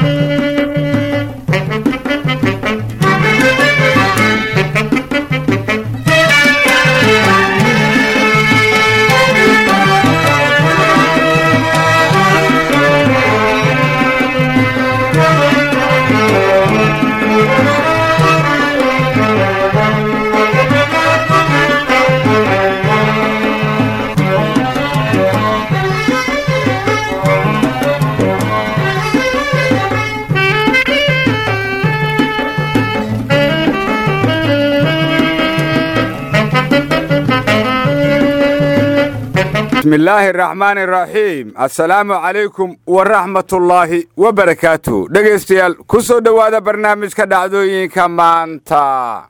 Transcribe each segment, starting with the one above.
bismi illaahi araxmaan araxiim assalaamu calaykum waraxmatullaahi wabarakaatu dhegaystayaal ku soo dhowaada barnaamijka dhacdooyinka maanta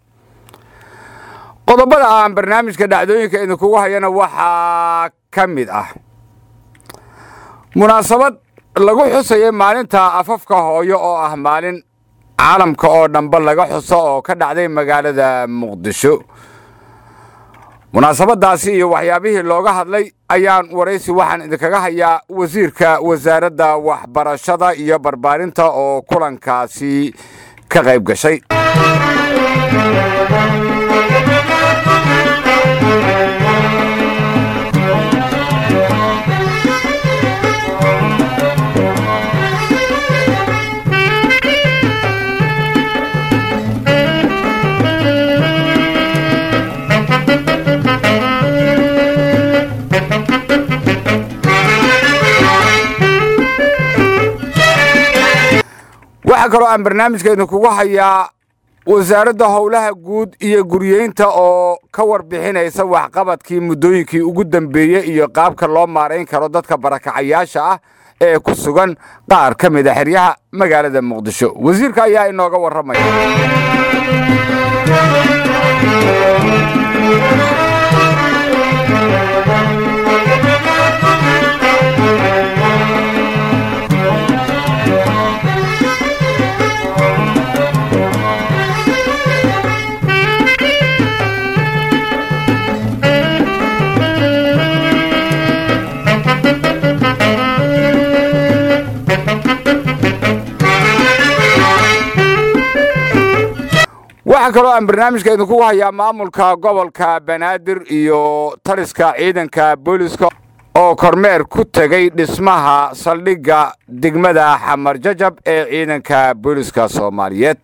qodobada aan barnaamijka dhacdooyinka idinkugu hayana waxaa ka mid ah munaasabad lagu xusayay maalinta afafka hooyo oo ah maalin caalamka oo dhanba laga xuso oo ka dhacday magaalada muqdisho munaasabadaasi iyo waxyaabihii looga hadlay ayaan waraysi waxaan idinkaga hayaa wasiirka wasaaradda waxbarashada iyo barbaarinta oo kulankaasi ka qayb gashay waxaa kaloo aan barnaamijka idinkugu hayaa wasaaradda howlaha guud iyo guryeynta oo ka warbixinaysa waxqabadkii muddooyinkii ugu dambeeyey iyo qaabka loo maarayn karo dadka barakacayaasha ah ee ku sugan qaar ka mid a xeryaha magaalada muqdisho wasiirka ayaa inooga warramaya waxaa kaloo aan barnaamijka idinkugu hayaa maamulka gobolka banaadir iyo taliska ciidanka booliska oo kormeer ku tegay dhismaha saldhigga degmada xamar jajab ee ciidanka booliska soomaaliyeed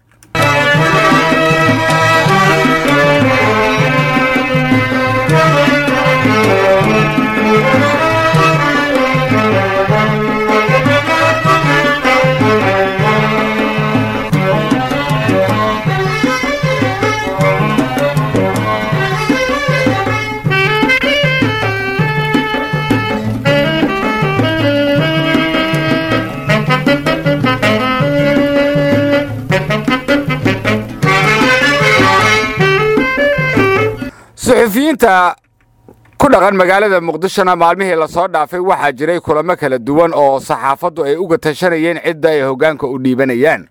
suxufiyiinta ku dhaqan magaalada muqdishona maalmihii lasoo dhaafay waxaa jiray kulamo kala duwan oo saxaafaddu ay uga tashanayeen cidda ay hoggaanka u dhiibanayaan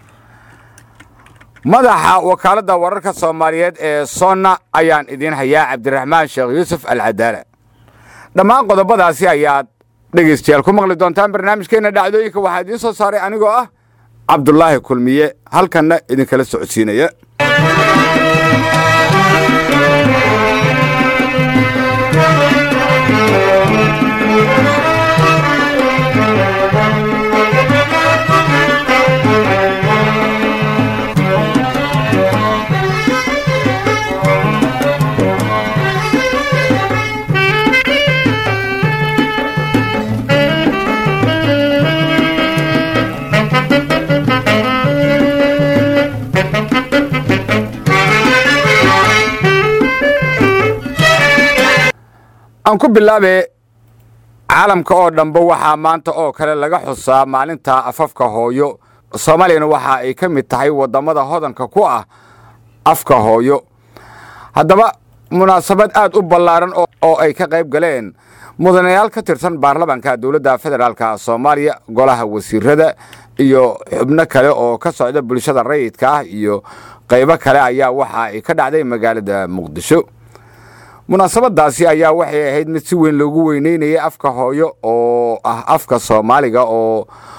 madaxa wakaaladda wararka soomaaliyeed ee sonna ayaan idiin hayaa cabdiraxmaan sheekh yuusuf alcadaala dhammaan qodobadaasi ayaad dhegaystayaal ku maqli doontaan barnaamijkeenna dhacdooyinka waxaa idiin soo saaray anigoo ah cabdulaahi kulmiye halkanna idinkala socodsiinaya aan ku bilaabe caalamka oo dhanba waxaa maanta oo kale laga xusaa maalinta afafka hooyo soomaaliyana waxa ay ka mid tahay waddamada hodanka ku ah afka hooyo haddaba munaasabad aad u ballaaran oo ay ka qayb galeen mudanayaal ka tirsan baarlamaanka dowladda federaalka soomaaliya golaha wasiirada iyo xubno kale oo ka socda bulshada rayidka ah iyo qaybo kale ayaa waxa ay ka dhacday magaalada muqdisho munaasabadaasi ayaa waxay ahayd mid si weyn loogu weyneynayay afka hooyo oo ah afka soomaaliga oo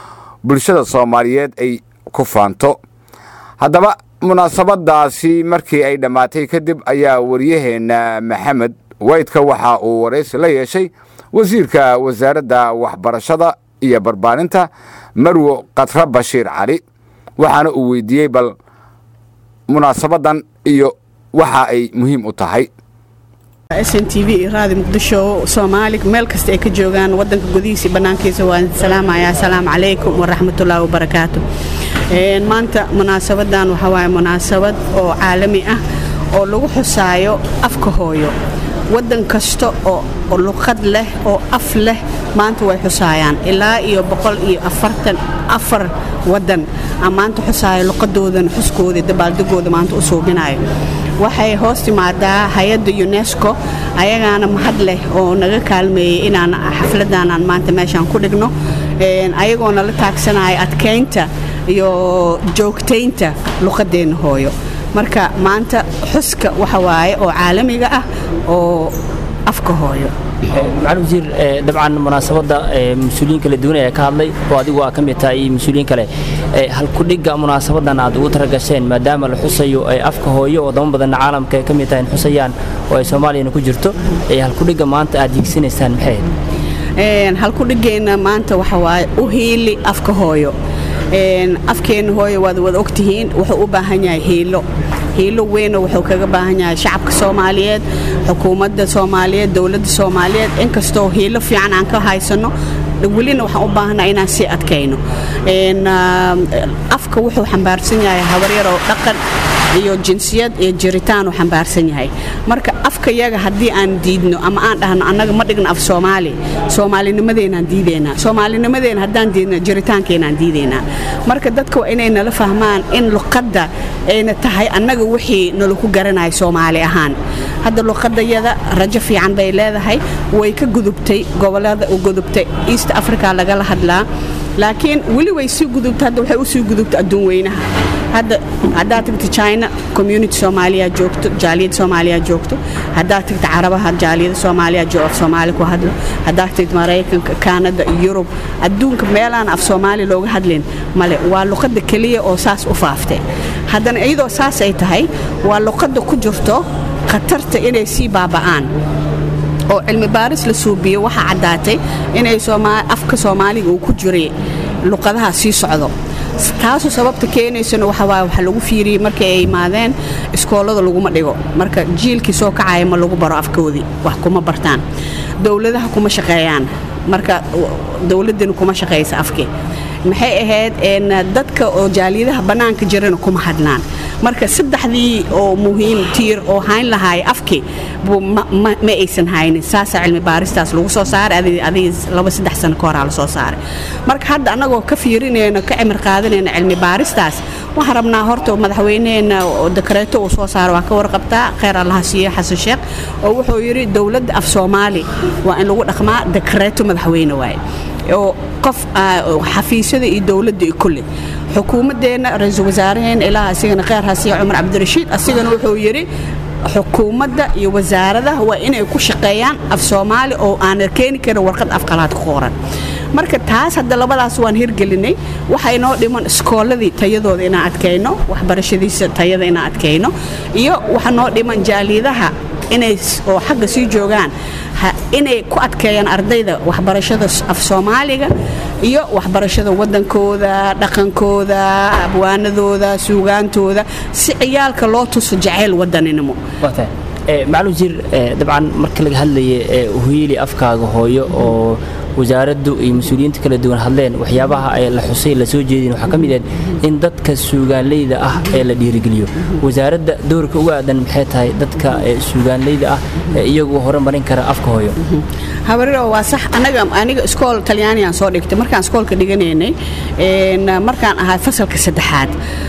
bulshada soomaaliyeed ay ku faanto haddaba munaasabadaasi markii ay dhammaatay kadib ayaa waryaheenna maxamed waydka waxa uu waraysi la yeeshay wasiirka wasaaradda waxbarashada iyo barbaarinta marwo khatra bashiir cali waxaana uu weydiiyey bal munaasabadan iyo waxa ay muhiim u tahay s n t v iyo raadi muqdisho soomaali meel kasta ay ka joogaan wadanka gudihiisa bannaankiisa waan salaamaya asalaamu calaykum waraxmatullaahi wabarakaatu maanta munaasabadan waxaa waaye munaasabad oo caalami ah oo lagu xusaayo afka hooyo waddan kasta oo luqad leh oo af leh maanta way xusaayaan ilaa iyo boqol iyo afartan afar waddan a maanta xusaayo luqadoodan xuskooda dabaaldegooda maanta u suubinayo waxay hoos timaadaa hay-adda unesco ayagaana mahad leh oo naga kaalmeeyey inaan xafladaanan maanta meeshaan ku dhigno ayagoona la taagsanaya adkaynta iyo joogtaynta luqadeenna hooyo marka maanta xuska waxa waaye oo caalamiga ah oo afka hooyo macalin wasiir dabcan munaasabadda mas-uuliyiin kala duwan ayaa ka hadlay oo adigu aa ka mid tahay iyo mas-uuliyiin kale halkudhigga munaasabadan aad ugu taragasheen maadaama la xusayo afka hooyo oo dama badanna caalamka ay ka mid tahay in xusayaan oo ay soomaaliyana ku jirto halkudhigga maanta aad hiigsanaysaan maxay ahayd halkudhiggeenna maanta waxa waaye u hiili afka hooyo afkeenna hooyo waad wada ogtihiin wuxuu u baahan yahay hiilo hiilo weynoo wuxuu kaga baahan yahay shacabka soomaaliyeed xukuumadda soomaaliyeed dowladda soomaaliyeed inkastoo hiilo fiican aan ka haysano welina waxaan u baahanaa inaan sii adkayno afka wuxuu xambaarsan yahay habaryaroo dhaqan iyo jinsiyad iyo jiritaan uu xambaarsan yahay marka afka yaga haddii aan diidno ama aan dhahno annaga ma dhigno af soomaali soomaalinimadeenaan diidaynaa soomaalinimadeena haddaan diidno jiritaankeenaan diidaynaa marka dadka waa inay nala fahmaan in luqadda ayna tahay annaga wixii nalaku garanayo soomaali ahaan hadda luqadayada rajo fiican bay leedahay way ka gudubtay gobolada u gudubtay east africa lagala hadlaa laakiin weli way sii gudubta hadda waxay u sii gudubta adduun weynaha hadda haddaad tagta china community soomaaliya joogto jaaliyad soomaaliya joogto haddaad tagta carabaha jaaliyada soomaaliya af soomaali ku hadlo haddaad tagta maraykanka kanada yurub adduunka meelaan af soomaali looga hadlin male waa luqadda keliya oo saas u faaftay haddana iyadoo saas ay tahay waa luqadda ku jirto khatarta inay sii baaba'aan oo cilmi baaris la suubiyo waxaa caddaatay inay afka soomaaliga uu ku jiray luqadaha sii socdo taasu sababta keenaysana waxawaaye waxa lagu fiiriyey markii ay imaadeen iskoolada laguma dhigo marka jiilkii soo kacaya ma lagu baro afkoodii wax kuma bartaan dowladaha kuma shaqeeyaan marka dowladdina kuma shaqaysa afkii maxay ahayd dadka oo jaaliyadaha bannaanka jirana kuma hadlaan marka saddexdii oo muhiim tiir oo hayn lahaay afki ma aysan haynin saasaa cilmi baaristaas lagu soo saaray adiga laba saddex sano ka horaa la soo saaray marka hadda annagoo ka fiirinayno ka cimir qaadanayno cilmi baaristaas waxaan rabnaa horta madaxweyneheenna dakareeto uu soo saaro waa ka warqabtaa kheyr allaha siiye xasan sheekh oo wuxuu yidhi dowladda af soomaali waa in lagu dhaqmaa dakareeto madaxweyne waaye oo qof xafiisyada iyo dowladda iyo kulle xukuumaddeenna ra-iisul wasaaraheenna ilaa asigana kheyr hasiya cumar cabdirashiid asigana wuxuu yidhi xukuumadda iyo wasaaradaha waa inay ku shaqeeyaan af soomaali oo aana keeni karin warqad afqalaad ku qoran marka taas hadda labadaas waan hirgelinay waxaa inoo dhiman iskooladii tayadooda inaan adkayno waxbarashadiisa tayada inaan adkayno iyo waxaa noo dhiman jaaliyadaha inay oo xagga sii joogaan inay ku adkeeyaan ardayda waxbarashada af soomaaliga iyo waxbarashada waddankooda dhaqankooda abwaanadooda suugaantooda si ciyaalka loo tuso jacayl wadaninimo macalin wasiir dabcan marka laga hadlaya uhiili afkaaga hooyo oo wasaaraddu iyo mas-uuliyiinta kala duwan hadleen waxyaabaha ay la xusay la soo jeedin waxaa ka mid ahed in dadka suugaanleyda ah ee la dhiirigeliyo wasaaradda doorka uga aadan maxay tahay dadka suugaanleyda ah ee iyagu horumarin kara afka hooyo habariro waa sax anaga aniga iskool talyaanigaan soo dhigtay markaan iskoolka dhiganaynay markaan ahaa fasalka saddexaad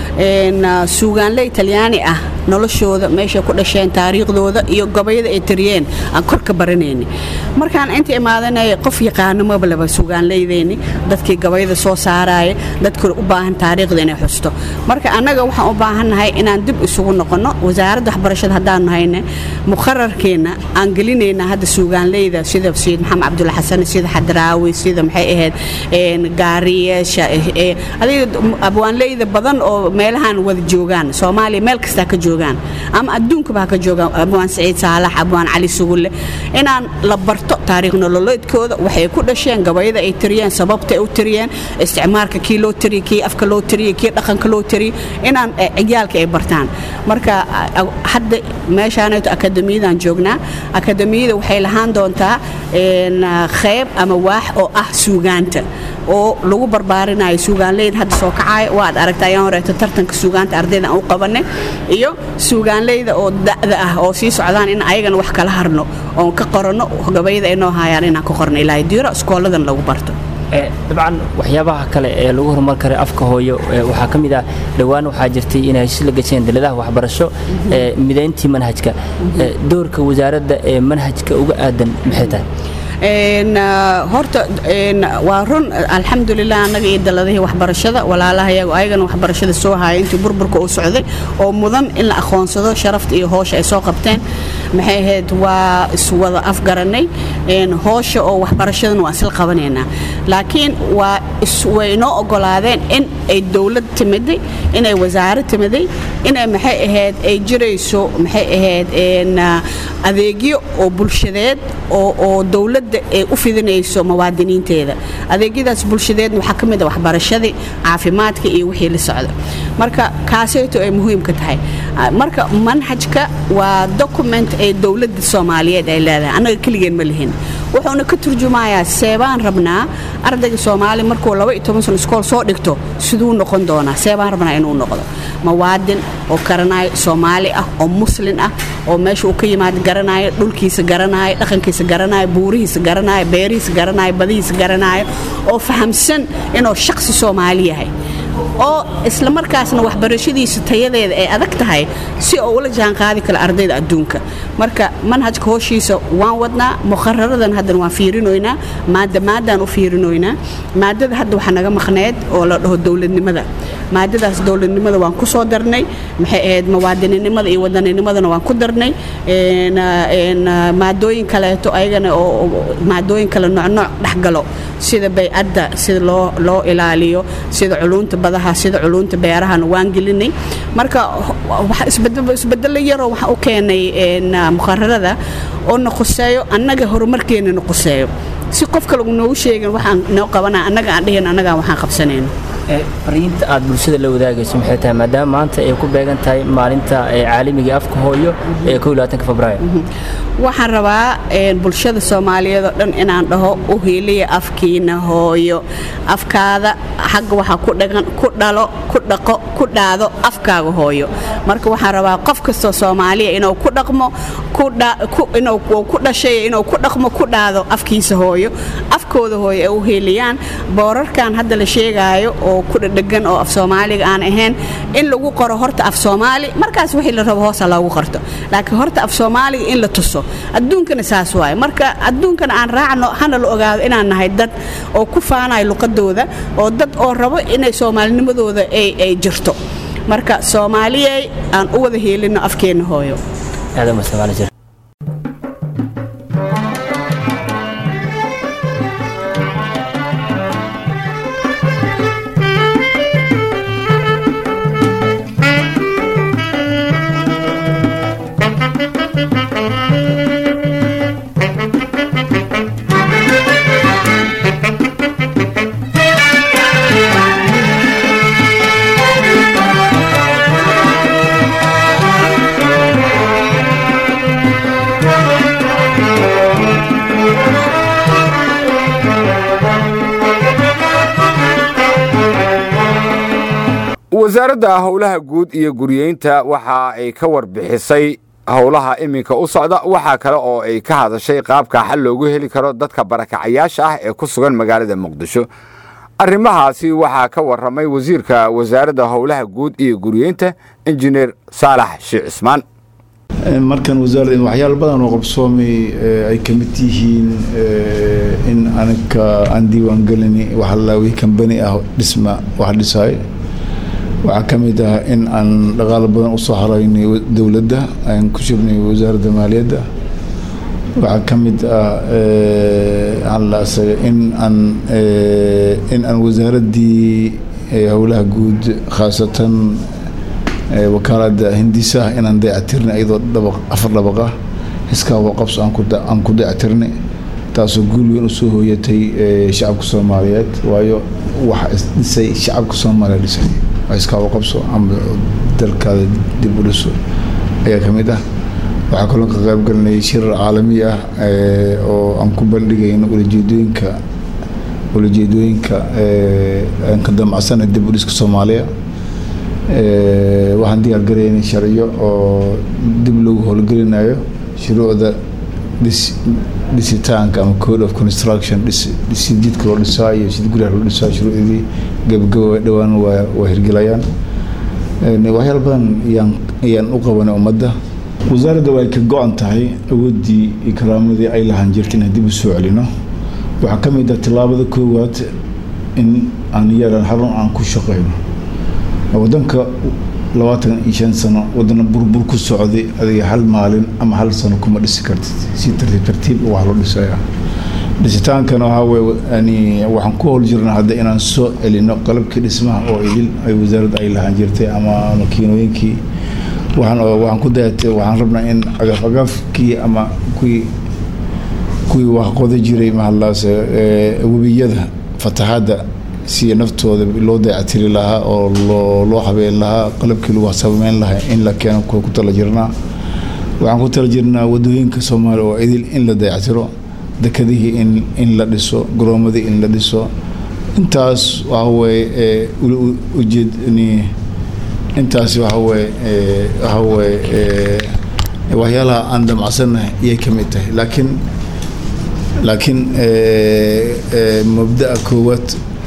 suugaanley talyaani ah noloshooda meeshay ku dhasheen taariikhdooda iyo gobayada ay tariyeen aan kor ka baranaynay markaan inta imaadanaya qof yaqaan aqaanimobaleba sugaanleydeeni dadkii gabayda soo saaraya dadkii u baahan taariikhda inay xusto marka annaga waxaan u baahannahay inaan dib isugu noqonno wasaaradda waxbarashada haddaanu hayne muqararkeenna aan gelinaynaa hadda suugaanleyda sida sayid maxamed cabdulla xasan sida xadraawi sida maxay ahayd gaariyeesha adiga abwaanleyda badan oo meelahan wada joogaan soomaaliya meel kastaa ka joogaan ama adduunkaba ha ka joogaan abwaan saciid saalax abwaan cali sugulle inaan la barto taariikh nololeedkooda waxay ku dhasheen gabayada ay tiriyeen sababta ay u tiriyeen isticmaalka kii loo tiriye kii afka loo tiriye kii dhaqanka loo tiriye inaan ciyaalka ay bartaan marka hadda meeshaanayto akademiyadan joognaa akademiyada waxay lahaan doontaa qayb ama waax oo ah suugaanta oo lagu barbaarinayo suugaanleyda hadda soo kacaayo waad aragta ayaan horeeto tartanka suugaanta ardayda aan u qabanay iyo suugaanleyda oo da'da ah oo sii socdaan in ayagana wax kala harno oon ka qoranno gabayada ay noo haayaan inaan ka qorno ilaahay diiro iskooladan lagu barto dabcan waxyaabaha kale ee lagu horumar karay afka hooyo waxaa ka mid ah dhowaan waxaa jirtay inay heshiis la gasheen daladaha waxbarasho midayntii manhajka doorka wasaaradda ee manhajka uga aadan maxay tahay horta waa run alxamdulilah annaga iyo daladihii waxbarashada walaalahayagu ayagana waxbarashada soo haya intii burburka uu socday oo mudan in la aqoonsado sharafta iyo hoosha ay soo qabteen maxay ahayd waa iswada afgaranay hoosha oo waxbarashadana waa isla qabanaynaa laakiin waa way inoo ogolaadeen in ay dowlad timiday inay wasaaro timiday inay maxay ahayd ay jirayso maxay ahayd adeegyo oo bulshadeed oo dowladda ay u fidinayso muwaadiniinteeda adeegyadaas bulshadeedna waxaa ka mid a waxbarashadii caafimaadka iyo wixii la socda marka kaaseyto ay muhiimka tahay marka manhajka waa document ee dowladda soomaaliyeed ay leedahay annaga keligeen ma lihin wuxuuna ka turjumayaa seebaan rabnaa ardayga soomaali markuu laba iyo toban sano iskool soo dhigto siduu noqon doonaa seebaan rabnaa inuu noqdo muwaadin oo garanaayo soomaali ah oo muslin ah oo meesha uu ka yimaado garanaayo dhulkiisa garanaayo dhaqankiisa garanaayo buurihiisa garanaayo beerihiisa garanaayo badihiisa garanaayo oo fahamsan inuu shaqsi soomaali yahay oo isla markaasna waxbarashadiisa tayadeeda ay adag tahay si oo ula jaan qaadi kara ardayda adduunka marka manhajka hooshiisa waan wadnaa muqararadan haddana waan fiirinoynaa maada maadaan u fiirinoynaa maadada hadda waxaa naga maqneed oo la dhaho dowladnimada maadadaas dowladnimada waan ku soo darnay maxay ahayd muwaadininimada iyo wadaninnimadana waan ku darnay maadooyin kaleeto ayagana oo maadooyin kale noocnooc dhexgalo sida baycadda sida loo loo ilaaliyo sida culunta badaha sida culunta beerahana waan gelinay marka isbedelo yaroo waxaa u keenay muqararada oo na quseeyo annaga horumarkeena na quseeyo si qof kale noogu sheegin waxaan noo qabana annaga aan dheheen annagaa waxaan qabsanayno fariinta aad bulshada la wadaagayso maxay tahay maadaama maanta ay ku beegan tahay maalinta caalamiga afka hooyo ee febraayo waxaan rabaa bulshada soomaaliyeed oo dhan inaan dhaho u hiiliya afkiina hooyo afkaada xagga waxaa ku dhagan ku dhalo ku dhaqo ku dhaado afkaaga hooyo marka waxaan rabaa qof kastoo soomaaliya inuu ku dhaqmo inuu ku dhashay inuu ku dhaqmo ku dhaado afkiisa hooyo afkooda hooyo ay u hiiliyaan boorarkan hadda la sheegaayo oo ku dhadhegan oo af soomaaliga aan ahayn in lagu qoro horta af soomaali markaas wixii la rabo hoosa loogu qorto laakiin horta af soomaaliga in la tuso adduunkana saas waaye marka adduunkana aan raacno hana la ogaado inaan nahay dad oo ku faanayo luqadooda oo dad oo rabo inay soomaalinimadooda ay jirto marka soomaaliyey aan u wada heelino afkeenna hooyo wasaaradda howlaha guud iyo guriyeynta waxa ay ka warbixisay howlaha iminka u socda waxaa kale oo ay ka hadashay qaabka xal loogu heli karo dadka barakacayaasha ah ee ku sugan magaalada muqdisho arrimahaasi waxaa ka warramay wasiirka wasaaradda howlaha guud iyo guriyeynta injineer saalax sheekh cismaan markan wasaaradda waxyaalo badan oo qabsoomay ay ka mid yihiin in aniga aan diiwaan gelini waxalaawi kambani ah dhisma wax dhisaay waxaa ka mid ah in aan dhaqaalo badan usoo haraynay dowladda aan ku jirnay wasaaradda maaliyadda waxaa ka mid ah in aan in aan wasaaraddii howlaha guud khaasatan wakaalada hindisaha inaan dayactirnay iyadoo dhabaq afar dhabaq ah hiskaawa qabso aan ku dayactirnay taasoo guul weyn usoo hooyatay shacabka soomaaliyeed waayo waxa isdhisay shacabka soomaaliya dhisay hiskaawa qabso ama dalkaada dib u dhiso ayaa ka mid ah waxaa kaloo ka qayb galinay shirar caalami ah oo aan ku bandhigayno ulajeedooyinka ulajeedooyinka aan ka damacsanay dib u dhiska soomaaliya waxaan diyaar garaynay sharciyo oo dib loogu howlgelinayo shuruucda dhis dhisitaanka ama code of construction dhisi jidka loo dhisaa iyo sid guryaha loo dhisaa shuruucdii gabagaba dhowaan waa waa hirgelayaan waxyaal badan ayaan ayaan u qabanay ummadda wasaaradda way ka go-an tahay awooddii iyo karaamadii ay lahaan jirta inaan dib u soo celino waxaa ka mid ah tillaabada koowaad in aan yaran xarun aan ku shaqeyno wadanka labaatan iyo shan sano wadana burbur ku socday adiga hal maalin ama hal sano kuma dhisi kartid si tartiib tartiib wax loo dhisaya dhisitaankana waxaa weye yani waxaan ku howl jirnaa hadda inaan soo celino qalabkii dhismaha oo idil ay wasaaradda ay lahaan jirtay ama makiinooyinkii waxaan waxaan ku dayatay waxaan rabnaa in agaf agafkii ama kuwii kuwii wax qoda jiray mahadlaase webiyada fatahaadda si naftooda loo dayactiri lahaa oo loo loo habeen lahaa qalabkii lagu sameyn lahaa in la keeno ku tala jirnaa waxaan ku tala jirnaa wadooyinka soomaaliya oo idil in la dayactiro dekadihii in in la dhiso garoomadii in la dhiso intaas waxa weeye ujeed intaas waxa weye waxa weye waxyaalaha aan damacsannahay iyay ka mid tahay laakiin laakiin mabda'a koowaad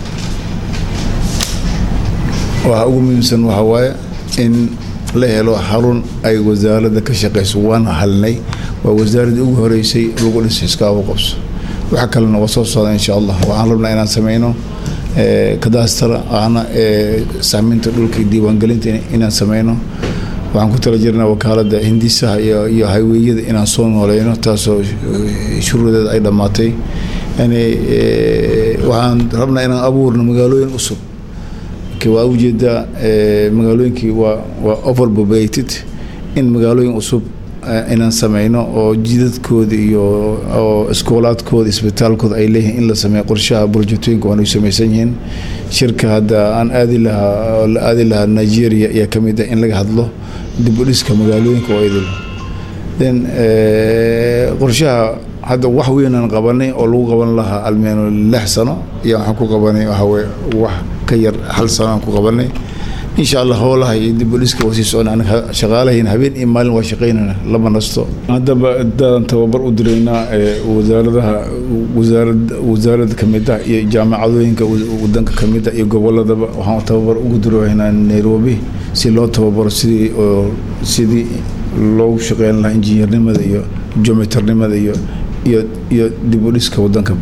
waxa ugu muhiimsan waxa waaye in la helo xarun ay wasaaradda ka shaqeyso waana halnay waa wasaaraddii ugu horeysay lagu dhisay iskaabu qabso waxa kalena waa soo socda insha allah waxaan rabnaa inaan sameyno kadaastara ahna sahminta dhulka iyo diiwaangelinta inaan sameyno waxaan ku tala jirnaa wakaaladda hindisaha iyo iyo hayweeyada inaan soo nooleyno taasoo shuruudeeda ay dhammaatay yani waxaan rabnaa inaan abuurno magaalooyin cusub waa ujeedaa magaalooyinkii waa waa overpopulated in magaalooyin cusub inaan sameyno oo jidadkooda iyo oo iskoolaadkooda isbitaalkooda ay leeyihiin in la sameeyo qorshaha burjatooyinka waanay samaysan yihiin shirka hadda aan aadi lahaa la aadi lahaa nigeria ayaa ka mid ah in laga hadlo dib u dhiska magaalooyinka oo idil then qorshaha hadda wax weynaan qabanay oo lagu qaban lahaa almeeno lix sano iyo waxaan ku qabanay waxaweye wax ka yar hal sano aan ku qabanay insha allah howlaha iyo dib u dhiska waa sii socona aniga shaqaalahayn habeen iyo maalin waa shaqaynana lama nasto haddaba daadan tababar u diraynaa wasaaradaha wasaarad wasaarada kamid ah iyo jaamacadooyinka wadanka kamid ah iyo goboladaba waxaan tababar ugu diraynaa nairobi si loo tababaro sidii oo sidii loogu shaqeyn lahaa injineernimada iyo geometarnimada iyo iyo iyo dib u dhiska wadankaba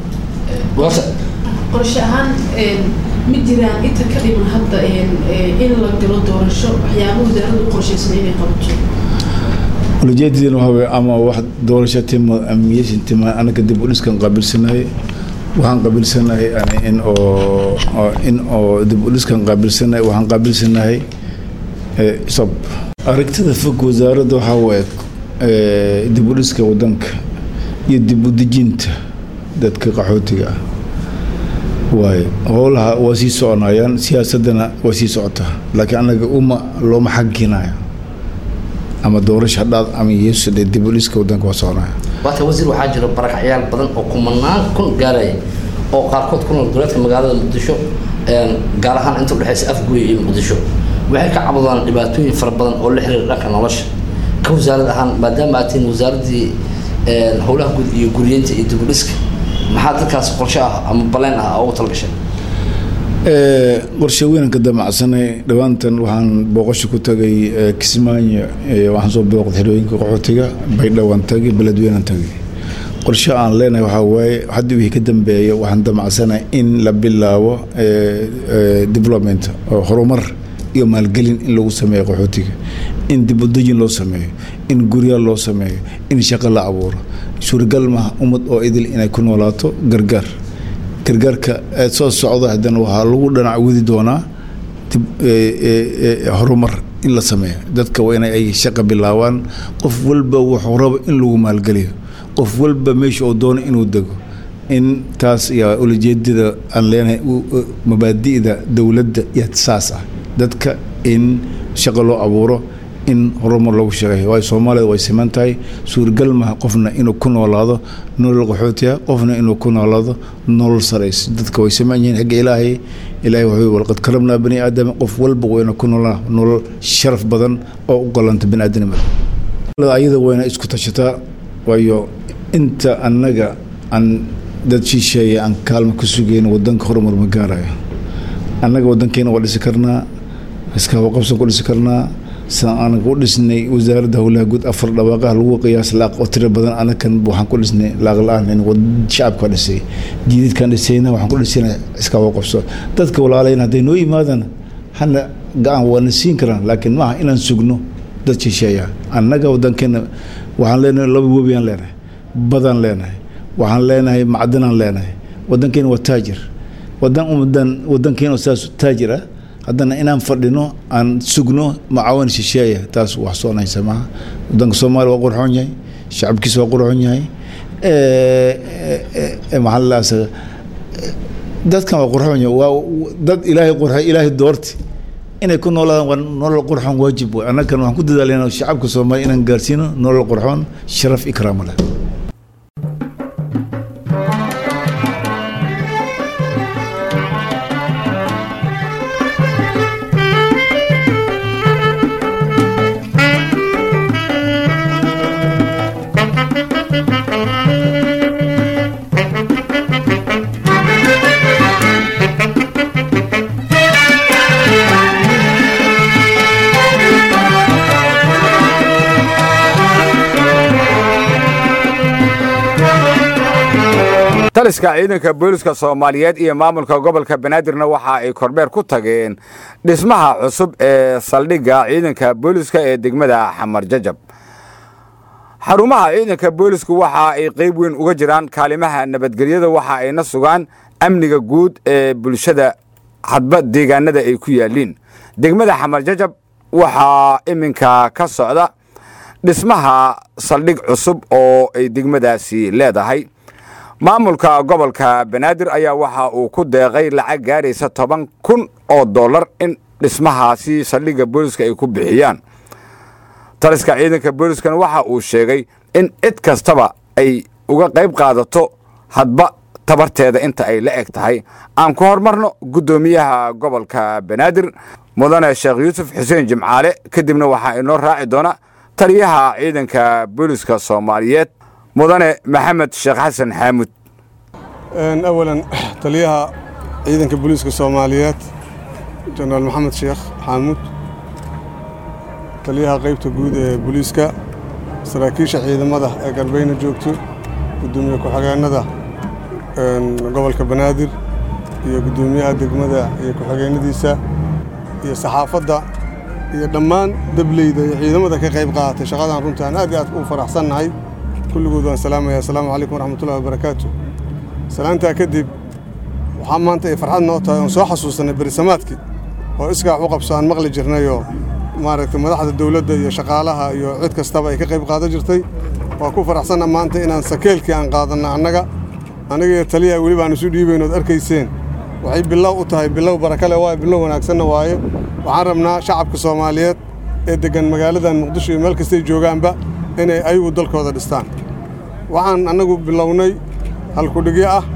qorshe ahaan ma jiraan inta ka dhiman hadda in la galo doorasho waxyaaba wasaaraddu u qorshaysan inay qabato ulajeedadina waxaa weye ama wax doorasho tima amiyeysan tima anaga dib u dhiskan qaabilsanahay waxaan qaabilsanahay in oo in oo dib u dhiskan qaabilsanahay waxaan qaabilsanahay sob aragtida fog wasaaradda waxaa waye dib u dhiska wadanka iyo dib u dejinta dadka qaxootiga ah waaye howlaha waa sii soconayaan siyaasadana waa sii socotaa laakiin anaga uma looma xaginayo ama doorasho hadhaad ama yeesu dib u dhiska wadanka waa soconaya waata wasiir waxaa jira barakacyaal badan oo kumanaan kun gaaraya oo qaarkood ku nool goboleedka magaalada muqdisho gaar ahaan inta udhexeysa afgooy iyo muqdisho waxay ka cabudaan dhibaatooyin fara badan oo la xiriira dhanka nolosha ka wasaarad ahaan maadaama aad tihiin wasaaraddii howlaha guud iyo guriyeynta iyo dib u dhiska maxaa dadkaas qorshe ah ama baleen ah ugu talagasheen qorshe weynanka damacsanay dhowaantan waxaan booqasho ku tagay kismaayo waxaan soo booqday xerooyinka qaxootiga baydhowaan tagay beledweynan tagay qorshe aan leenahay waxaa waaye hadda wixii ka dambeeya waxaan damacsanay in la bilaabo development oo horumar iyo maalgelin in lagu sameeyo qaxootiga in dibudejin loo sameeyo in gurya loo sameeyo in shaqo la abuuro suuragal maaha ummad oo idil inay ku noolaato gargaar gargaarka soo socda haddana waxaa lagu dhanac wadi doonaa horumar in la sameeyo dadka waa ina ay shaqa bilaabaan qof walba wuxuu rabo in lagu maalgeliyo qof walba meesha uu doono inuu dego in taas yaa ulajeedada aan leenahay mabaadi'da dowladda iyo saas ah dadka in shaqo loo abuuro in horumar lagu shaqeeyo waayo soomaalida way siman tahay suuragal maha qofna inuu ku noolaado nolol qaxootiya qofna inuu ku noolaado nolol sarays dadka way siman yihiin xagga ilaahay ilaahay wuxuu walqad karamnaa bani aadama qof walba wayna ku noolaa nolol sharaf badan oo u golanta bani aadanimada ayada wayna isku tashataa waayo inta annaga aan dad shisheeya aan kaalma ku sugeyn wadanka horumar ma gaarayo annaga wadankeena waa dhisi karnaa iskaaba qabsan ku dhisi karnaa saan anaga u dhisnay wasaaradda howlaha guud afar dhawaaqaha lagu qiyaas laaq oo tiro badan anakan waxaan ku dhisnay laaq la-aan in shacabka dhisay jiididkaan dhisayna waxaan ku dhisayna iskaaba qabso dadka walaalayna hadday noo yimaadaan hana ga-aan waana siin karaan laakiin maaha inaan sugno dad shisheeya annaga wadankeena waxaan leenahay laba webiyaan leenahay badaan leenahay waxaan leenahay macdanaan leenahay wadankeena waa taajir wadan umadan wadankeena saas taajir ah haddana inaan fadhino aan sugno macaawan shisheeya taas wax soonaysa maaha wadanka soomaaliya waa qurxoon yahay shacabkiisa waa qurxoon yahay maxaalaas dadkan waa qurxoon yahay waa dad ilaahay qurxay ilaahay doorti inay ku noolaadaan waa nolol qurxoon waajib wey annagan waxaan ku dadaalayna shacabka soomaaliya inaan gaarsiino nolol qurxoon sharaf ikraamo leh taliska ciidanka booliska soomaaliyeed iyo maamulka gobolka banaadirna waxa ay kormeer ku tageen dhismaha cusub ee saldhigga ciidanka booliska ee degmada xamar jajab xarumaha ciidanka boolisku waxa ay qayb weyn uga jiraan kaalimaha nabadgelyada waxa ayna sugaan amniga guud ee bulshada hadba deegaanada ay ku yaaliin degmada xamar jajab waxaa iminka ka socda dhismaha saldhig cusub oo ay degmadaasi leedahay maamulka gobolka banaadir ayaa waxa uu ku deeqay lacag gaaraysa toban kun oo dollar in dhismahaasi saldhigga booliska ay ku bixiyaan taliska ciidanka booliskana waxa uu sheegay in cid kastaba ay uga qayb qaadato hadba tabarteeda inta ay la eg tahay aan ku horumarno guddoomiyaha gobolka banaadir mudane sheekh yuusuf xuseen jimcaale kadibna waxaa inoo raaci doona taliyaha ciidanka booliska soomaaliyeed mudane maxamed sheekh xasan xaamud awalan taliyaha ciidanka booliiska soomaaliyeed jenaraal maxamed sheekh xaamuud taliyaha qaybta guud ee booliiska saraakiisha ciidamada ee galbayna joogto guddoomiye ku-xigeenada gobolka banaadir iyo guddoomiyaha degmada iyo ku-xigeenadiisa iyo saxaafadda iyo dhammaan dableyda iyo ciidamada ka qayb qaadatay shaqadan runtii aan aad iyo aad u faraxsannahay kulligood waan salaamaya assalaamu calaykum waraxmatullahi wabarakaatu salaantaa kadib waxaa maanta ay farxad noo tahay oon soo xasuusanay berisamaadkii oo iskaax u qabso aan maqli jirnayoo maaragtay madaxda dowladda iyo shaqaalaha iyo cid kastaba ay ka qayb qaadan jirtay waa ku faraxsanna maanta inaan sakeelkii aan qaadanna annaga aniga iyo taliyaha weliba aan isu dhiibayn ood arkayseen waxay bilow u tahay bilow barakale waaye bilow wanaagsanna waaye waxaan rabnaa shacabka soomaaliyeed ee deggan magaaladan muqdisho iyo meel kastay joogaanba inay ayagu dalkooda dhistaan waxaan annagu bilownay halkudhigyo ah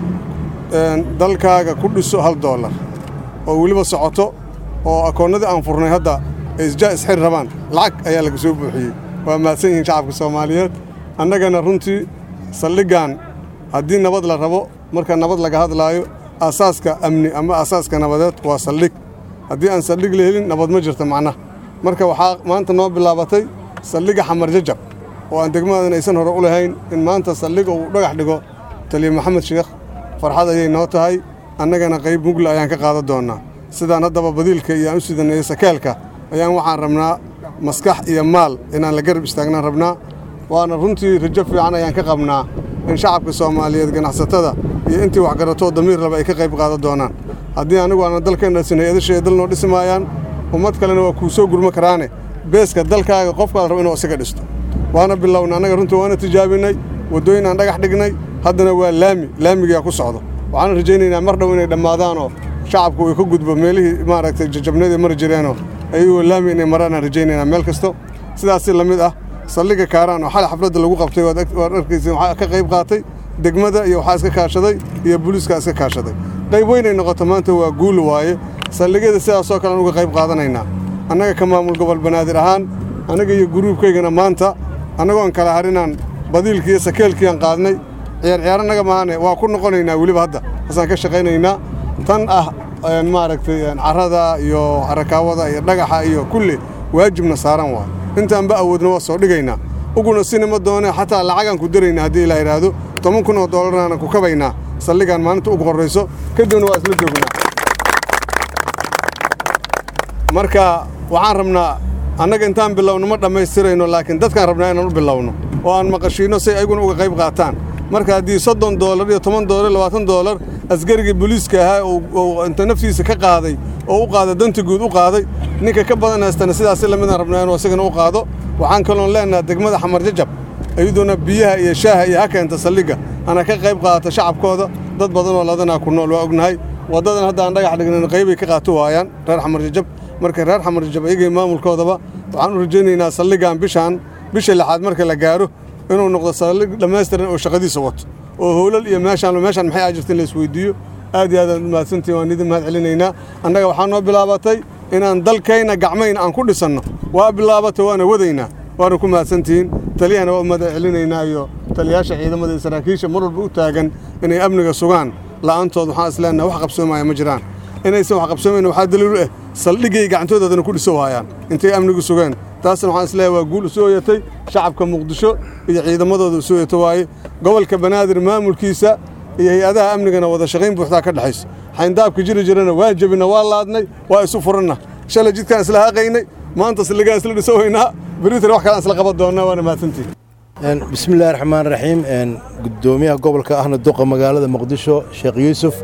dalkaaga ku dhiso hal doolar oo weliba socoto oo akoonnadii aan furnay hadda ay isja isxir rabaan lacag ayaa laga soo buuxiyey waa mahadsan yihiin shacabka soomaaliyeed annagana runtii saldhiggan haddii nabad la rabo marka nabad laga hadlaayo aasaaska amni ama aasaaska nabadeed waa saldhig haddii aan saldhig la helin nabad ma jirto macnaha marka waxaa maanta noo bilaabatay saldhigga xamar jajab oo aan degmadan aysan hore u lahayn in maanta saldhig uu dhagax dhigo taliya maxamed sheekh farxad ayay noo tahay annagana qayb mugla ayaan ka qaadan doonnaa sidaan haddaba badiilka iyo aan u sidanayay sakaalka ayaan waxaan rabnaa maskax iyo maal inaan la garab istaagnaan rabnaa waana runtii rajo fiican ayaan ka qabnaa in shacabka soomaaliyeed ganacsatada iyo intii waxgaratoo damiir laba ay ka qayb qaadan doonaan haddii anigu aanan dalkeen dhasin hay-adasha ay dal noo dhisi maayaan ummad kalena waa kuu soo gurma karaane beeska dalkaaga qofkaad rabo inuu isaga dhisto waana bilowna annaga runtii waana tijaabinay waddooyin aan dhagax dhignay haddana waa laami laamigaa ku socdo waxaan rajaynaynaa mar dhow inay dhammaadaanoo shacabku uu ka gudbo meelihii maaragtay jajabnadii mari jireenoo ayagoo laami inay maraan aan rajaynaynaa meel kasto sidaasi la mid ah saldhigga kaaraan oo xalay xafladda lagu qabtay waad arkaysa waxaa ka qayb qaatay degmada iyo waxaa iska kaashaday iyo booliiskaa iska kaashaday qayb weynay noqoto maanta waa guul waaye saldhigyada sidaasoo kale aan uga qayb qaadanaynaa annaga ka maamul gobol banaadir ahaan annaga iyo guruubkaygana maanta annagoon kala harinaan badiilkii iyo sakeelkiiaan qaadnay ciyaar ciyaaranaga maahane waa ku noqonaynaa weliba hadda hasaan ka shaqaynaynaa tan ah maaragtay carrada iyo arakaawada iyo dhagaxa iyo kulli waajibna saaran waay intaanba awoodna waa soo dhigaynaa uguna sinima doone xataa lacagaan ku daraynaa haddii ilaa yidhaahdo toban kun oo doolarnaana ku kabaynaa saldhigaan maalinta ugu horrayso kadibna waa isla joognaa marka waxaan rabnaa annaga intaan bilowno ma dhammaystirayno laakiin dadkaan rabnaa inaan u bilowno oo aan maqashiinno si ayguna uga qayb qaataan marka haddii soddon doolar iyo toban doolar labaatan doolar askarigii booliiska ahaa uu inta naftiisa ka qaaday oo u qaaday danta guud u qaaday ninka ka badan haystana sidaasi lamidaan rabnaa inuu isagana u qaado waxaan kaloon leenaha degmada xamar jajab iyadoona biyaha iyo shaaha iyo ha keenta saldhigga ana ka qayb qaadata shacabkooda dad badan oo ladanaa ku nool waa ognahay waddadan hadda aan dhagax dhignan qaybay ka qaato waayaan reer xamar jajab marka reer xamar jajab iyagii maamulkoodaba waxaan u rajaynaynaa saldhiggan bishaan bisha lixaad marka la gaaro inuu noqdo saldhig dhammaystiran oo shaqadiisa wato oo howlal iyo meeshaan meeshaan maxay ajirta in la isweydiiyo aad iyo aad aad mahadsantihin waan idin mahad celinaynaa annaga waxaa noo bilaabatay inaan dalkayna gacmayna aan ku dhisanno waa bilaabatay waana wadaynaa waana ku mahadsantihiin taliyahana waa u mahad celinaynaa iyo taliyaasha ciidamada iyo saraakiisha mar walba u taagan inay amniga sugaan la'aantood waxaan isleenaha wax qabsoomaya ma jiraan inaysan wax qabsoomayn waxaa daliilu ah saldhiggay gacantoodadana ku dhiso waayaan intay amnigu sugeen taasna waxaan isleeyahay waa guul u soo yatay shacabka muqdisho iyo ciidamadooda u soo yato waaye gobolka banaadir maamulkiisa iyo hay-adaha amnigana wada shaqayn buuxdaa ka dhexayso xayndaabka jiri jirana waa jebina waa laadnay waa isu furanna shalay jidkaan isla haqaynay maanta saldhigaan isla dhiso weynaa beritan wax kale aan isla qaban doonnaa waana mahadsantihin bismi illaahi raxmaan raxiim gudoomiyaha gobolka ahna duqa magaalada muqdisho sheekh yuusuf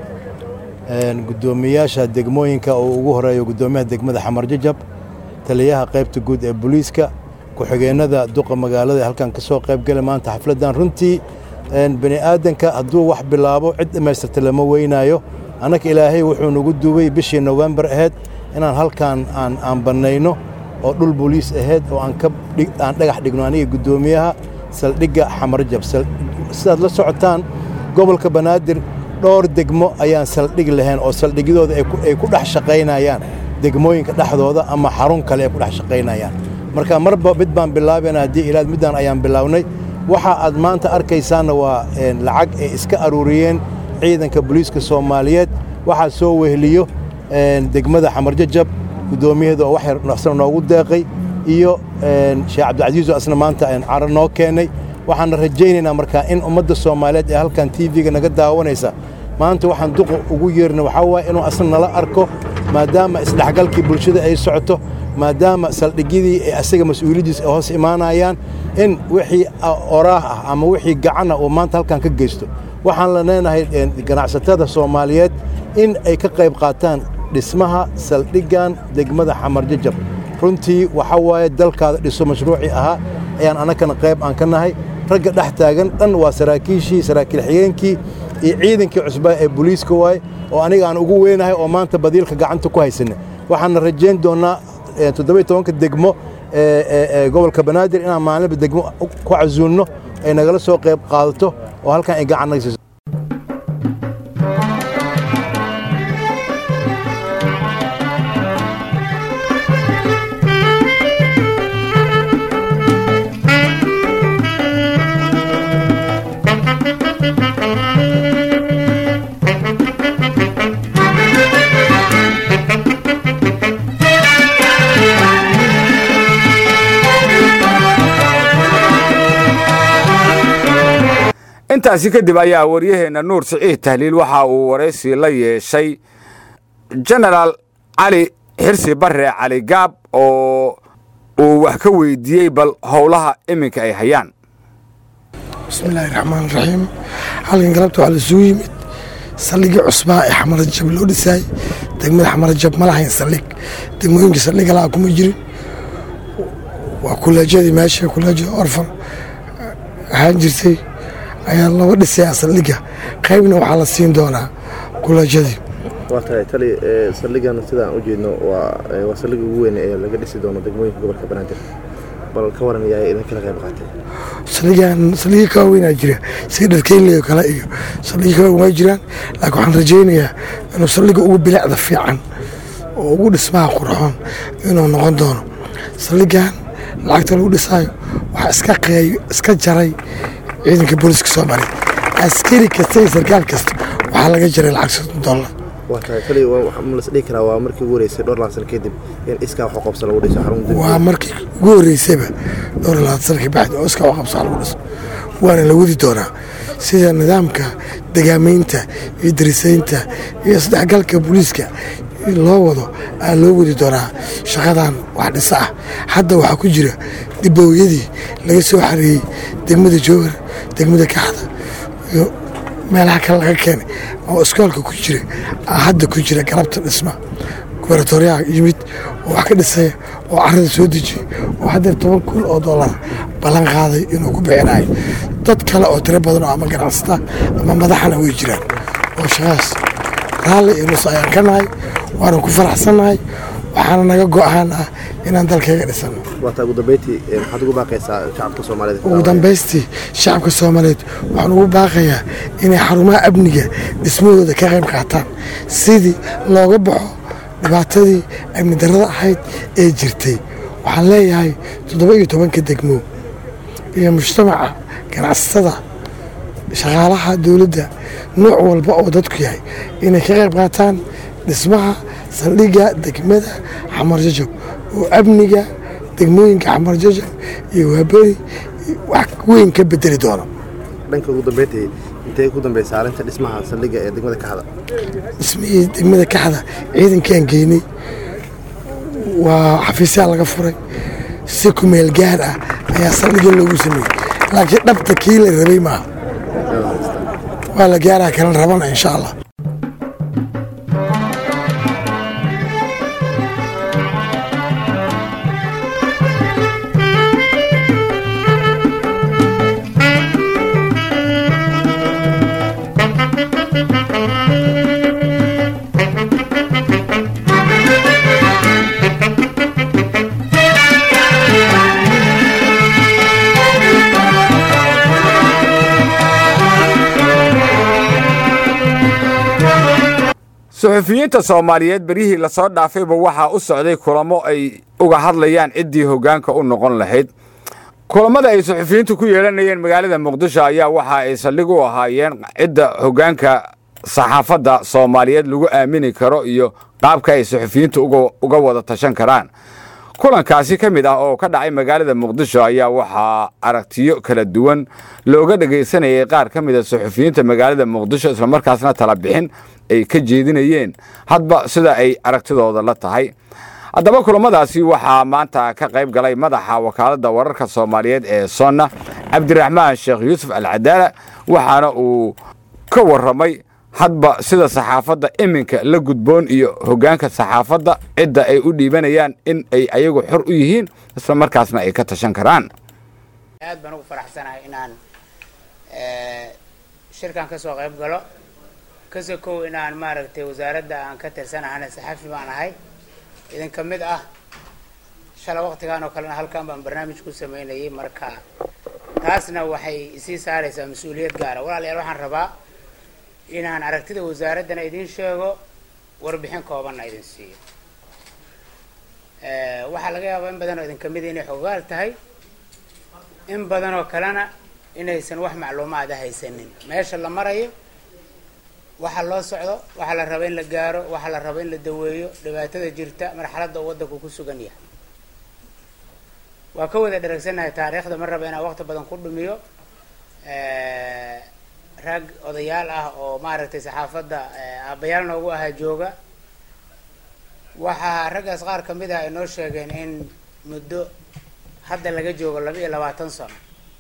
gudoomiyaasha degmooyinka oo ugu horeeyo gudoomiyaha degmada xamar jajab taliyaha qaybta guud ee booliiska ku-xigeenada duqa magaalada ee halkan ka soo qayb gala maanta xafladdan runtii bani aadanka hadduu wax bilaabo cid dhammaystirta lama weynaayo annaka ilaahay wuxuu nagu duubay bishii nowembar ahayd inaan halkan aan aan bannayno oo dhul booliis ahayd oo aan ka aan dhagax dhigno aniga guddoomiyaha saldhigga xamarjab sidaad la socotaan gobolka banaadir dhowr degmo ayaan saldhig lahayn oo saldhigyadooda ay ku dhex shaqaynayaan degmooyinka dhexdooda ama xarun kale ay ku dhex shaqaynayaan marka marba mid baan bilaabayna haddii ilaad middaan ayaan bilownay waxa aad maanta arkaysaanna waa lacag ay iska aruuriyeen ciidanka booliiska soomaaliyeed waxaa soo weheliyo degmada xamarjajab guddoomiyaheeda oo wax yar asna noogu deeqay iyo sheekh cabdicasiiso asna maanta caro noo keenay waxaana rajaynaynaa markaa in ummadda soomaaliyeed ee halkan tv-ga naga daawanaysa maanta waxaan duqa ugu yeerna waxaa waaye inuu asna nala arko maadaama isdhexgalkii bulshada ay socoto maadaama saldhigyadii ee asaga mas-uuliyaddiis ay hoos imaanayaan in wixii oraah ah ama wixii gacan ah uu maanta halkan ka geysto waxaan la leenahay ganacsatada soomaaliyeed in ay ka qayb qaataan dhismaha saldhiggan degmada xamarjajab runtii waxaa waaye dalkaada dhiso mashruucii ahaa ayaan annagana qayb aan ka nahay ragga dhex taagan dhan waa saraakiishii saraakiil xigeenkii iyo ciidankii cusbaa ee booliiska waaye oo aniga aan ugu weynahay oo maanta badiilka gacanta ku haysanay waxaana rajayn doonnaa toddoba tobanka degmo ee gobolka banaadir inaan maalinba degmo ku casuulno ay nagala soo qayb qaadato oo halkan ay gacan naga siiso intaasi kadib ayaa waryaheenna nuur siciid tahliil waxa uu waraysi la yeeshay genaraal cali xirsi barre cali gaab oo uu wax ka weydiiyey bal howlaha iminka ay hayaan bismillaahi raxmaan raxiim halkan galabta waxaa laisugu yimid saldhigii cusbaa ee xamarajab loo dhisaay degmada xamarajab ma lahayn saldhig degmooyinka saldhiga laha kuma jirin waa kuleejyadii meesha kuleejyada orfan ahaan jirtay ayaa looga dhisayaa saldhiga qaybna waxaa la siin doonaa kuleejyadii waa tahay tali saldhigan sidaan u jeedno waa saldhiga ugu weyn ee laga dhisi doono degmooyinka gobolka banaadir bal ka waran yaa idinkala qayb qaatay saldhigan saldhigii ka waaweynaa jira sida dharkeynley kale iyo saldhigii ka waaweyn waa jiraan laakiin waxaan rajaynayaa inuu saldhiga ugu bilicda fiican oo ugu dhismaha qurxoon inuu noqon doono saldhigan lacagta lagu dhisaayo waxaa iska qeey iska jaray ciidanka booliska soomaaliya askari kasta iyo sarkaal kasta waxaa laga jaray lacag soddon dollar waa tahay tali ma las dhihi karaa waa markii ugu horeysay dhowr labaatan sano kadib in iskaa wax u qabsa lagu dhiso xarun waa markii ugu horeysayba dhowr labaatan sana kabacdi oo iskaa wax qabsa lagu dhiso waana la wadi doonaa sida nidaamka degaamaynta iyo darisaynta iyo isdhexgalka booliiska loo wado aa loo wadi doonaa shaqadan wax dhisa ah hadda waxaa ku jira dibooyadii laga soo xareeyey degmada jowhar degmada kaxda iyo meelaha kale laga keenay oo iskoolka ku jira hadda ku jira galabta dhisma gubernatoriyaha yimid oo wax ka dhisaya oo carada soo dejiyey oo haddeer toban kun oo dollar ballan qaaday inuu ku bixinayo dad kale oo tiro badan oo ama ganacsata ama madaxana way jiraan oo shaqaas raalli iyo nus ayaan ka nahay waanan ku faraxsannahay waxaana naga go-aan ah inaan dalkayga dhisano waataa ugu dambeyntii maxaad ugu baaqaysaa shacabka soomaaliyeed ugu dambaystii shacabka soomaaliyeed waxaan ugu baaqayaa inay xarumaha amniga dhismahooda ka qayb qaataan sidii looga baxo dhibaatadii amni darrada ahayd ee jirtay waxaan leeyahay toddoba iyo tobanka degmo iyo mujtamaca ganacsatada shaqaalaha dowladda nooc walba oo dadku yahay inay ka qayb qaataan dhismaha saldhigga degmada xamar jajab oo amniga degmooyinka xamar jajab iyo waaberi wax weyn ka bedeli doono dhanka ugu dambeyntii intee ku dambeysa arrinta dhismaha saldhigga ee degmada kaxda dhismihii degmada kaxda ciidankaan geynay waa xafiisyaa laga furay si kumeel gaar ah ayaa saldhigga loogu sameeyey laakiin dhabta kii la rabay maaha waa la gaaraa kalan rabana insha allah suxufiyiinta soomaaliyeed beryihii lasoo dhaafayba waxaa u socday kulamo ay uga hadlayaan ciddii hoggaanka u noqon lahayd kulammada ay suxufiyiintu ku yeelanayeen magaalada muqdisho ayaa waxa ay saldhig u ahaayeen cidda hoggaanka saxaafadda soomaaliyeed lagu aamini karo iyo qaabka ay suxufiyiintu uga wada tashan karaan kulankaasi ka mid ah oo ka dhacay magaalada muqdisho ayaa waxaa aragtiyo kala duwan looga dhegaysanayay qaar ka mida suxufiyiinta magaalada muqdisho islamarkaasna tala bixin ay ka jeedinayeen hadba sida ay aragtidooda la tahay haddaba kulamadaasi waxaa maanta ka qayb galay madaxa wakaaladda wararka soomaaliyeed ee sonna cabdiraxmaan sheekh yuusuf alcadaala waxaana uu ka warramay hadba sida saxaafadda iminka la gudboon iyo hoggaanka saxaafadda cidda ay u dhiibanayaan in ay ayagu xor u yihiin isla markaasna ay ka tashan karaan aad baan ugu faraxsanahay inaan shirkan ka soo qayb galo kasoo kow inaan maaragtay wasaaradda aan ka tirsanahana saxafi baan ahay idin ka mid ah shala waqtigan oo kalena halkan baan barnaamij ku sameynayay marka taasna waxay isii saaraysaa mas-uuliyad gaara walaalayaal waxaan rabaa inaan aragtida wasaaraddana idin sheego warbixin koobanna idin siiyo waxaa laga yaabaa in badan oo idin kamida inay xogaal tahay in badan oo kalena inaysan wax macluumaada haysanin meesha la marayo waxa loo socdo waxaa la raba in la gaaro waxaa la raba in la daweeyo dhibaatada jirta marxaladda uu waddanku ku sugan yahay waa ka wada dheragsannahay taariikhda ma raba inaan waqti badan ku dhumiyo rag odayaal ah oo maaragtay saxaafadda aabbayaal noogu ahaa jooga waxaa raggaas qaar ka mid ah ay noo sheegeen in muddo hadda laga joogo laba iyo labaatan sano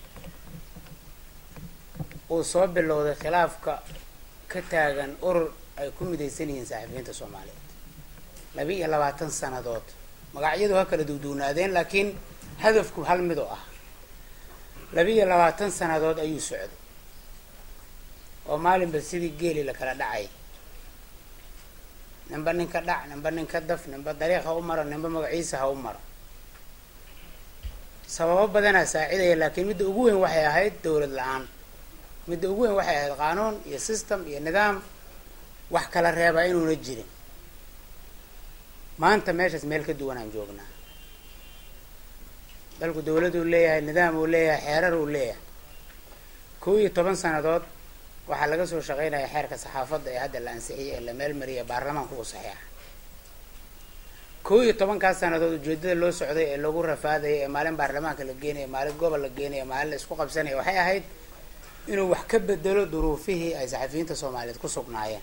uu soo bilowday khilaafka ka taagan urur ay ku midaysan yihiin saxafiyiinta soomaaliyeed laba iyo labaatan sanadood magacyadu ha kala duwduwnaadeen laakiin hadafku hal mid oo ah laba iyo labaatan sanadood ayuu socday oo maalinba sidii geeli la kala dhacay ninba ninka dhac ninba ninka daf ninba dariiq ha u maro ninba magaciisa ha u maro sababo badanaa saacidaya laakiin midda ugu weyn waxay ahayd dowlad la-aan midda ugu weyn waxay ahayd qaanuun iyo system iyo nidaam wax kala reebaa inuuna jirin maanta meeshaas meel ka duwanaan joognaa dalku dowladuu leeyahay nidaam uu leeyahay xeerar uu leeyahay kow iyo toban sanadood waxaa laga soo shaqeynaya xeerka saxaafadda ee hadda la ansixiyay ee la meelmariyay baarlamaanku uu saxeexa kow iyo tobankaas sanadood ujeedada loo socday ee lagu rafaadaya ee maalin baarlamaanka la geenaya maalin gobol la geenaya maalin la isku qabsanaya waxay ahayd inuu wax ka bedelo duruufihii ay saxafiyiinta soomaaliyeed ku sugnaayeen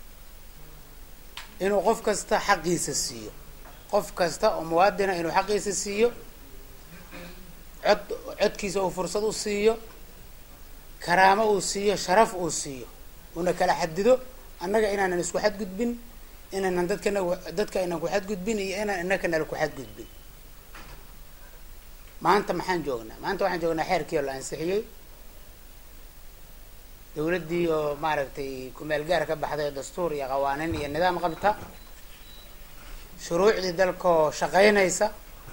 inuu qof kasta xaqiisa siiyo qof kasta oo muwaadina inuu xaqiisa siiyo cod codkiisa uu fursad u siiyo karaamo uu siiyo sharaf uu siiyo uuna kala xadido annaga inaanan isku xadgudbin inaanan dadkana dadka aynan ku xadgudbin iyo inaan inakanala ku xadgudbin maanta maxaan joognaa maanta waxaan joognaa xeerkii oo la ansixiyey dowladdii oo maaragtay kumeel gaar ka baxday oo dastuur iyo qawaaniin iyo nidaam qabta shuruucdii dalkaoo shaqeynaysa